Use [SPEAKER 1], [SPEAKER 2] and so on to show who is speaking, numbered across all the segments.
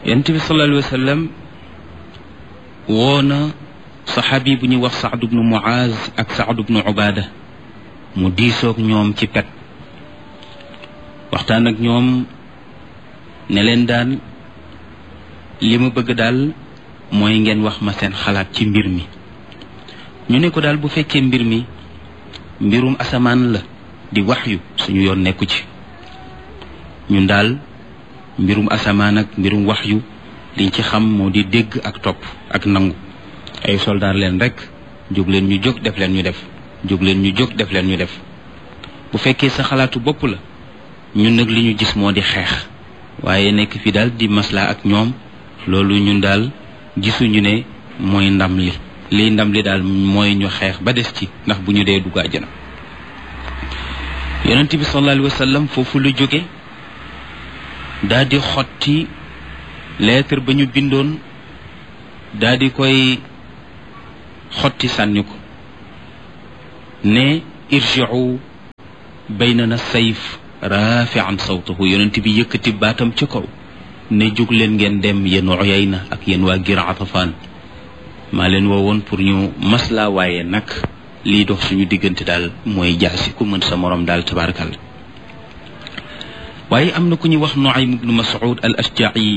[SPEAKER 1] yonent bi sallallahu alayhi wa sallam woo na saxaabi bu ñuy wax saad bnu muaz ak saad bnu ubaada mu diisoog ñoom ci pet waxtaan ak ñoom ne leen daal li ma bëgg daal mooy ngeen wax ma seen xalaat ci mbir mi ñu ne ko daal bu fekkee mbir mi mbirum asamaan la di waxyu suñu yoon nekku ci ñun daal mbirum asamaan ak mbirum waxyu liñ ci xam moo di dégg ak topp ak nangu ay soldaar leen rek jóg leen ñu jóg def leen ñu def jóg leen ñu jóg def leen ñu def bu fekkee sa xalaatu bopp la ñun nag li ñu gis moo di xeex waaye nekk fi daal di maslaa ak ñoom loolu ñun daal gisuñu ne mooy ndam li liy ndam li daal mooy ñu xeex ba des ci ndax bu ñu dee dugg àjjana yonent bi sallallahu alayhi wa sallam foofu lu jóge daal di xotti lettre ba ñu bindoon daal di koy xotti sànni ko ne irji'u baynana sayf rafi'an sawtahu yonent bi yëkkati baatam ca kaw ne jóg leen ngeen dem yéen Uyayna ak yéen waa Gir Atafaan maa leen woowoon pour ñu maslaa waaye nag lii dox suñu diggante daal mooy jaasi ku mën sa morom daal tabaarakal waaye am na ku ñuy wax Nuaym ibnu Mas'ud al Ashja'i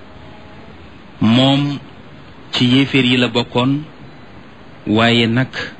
[SPEAKER 1] moom ci yéeféer yi la bokkoon waaye nag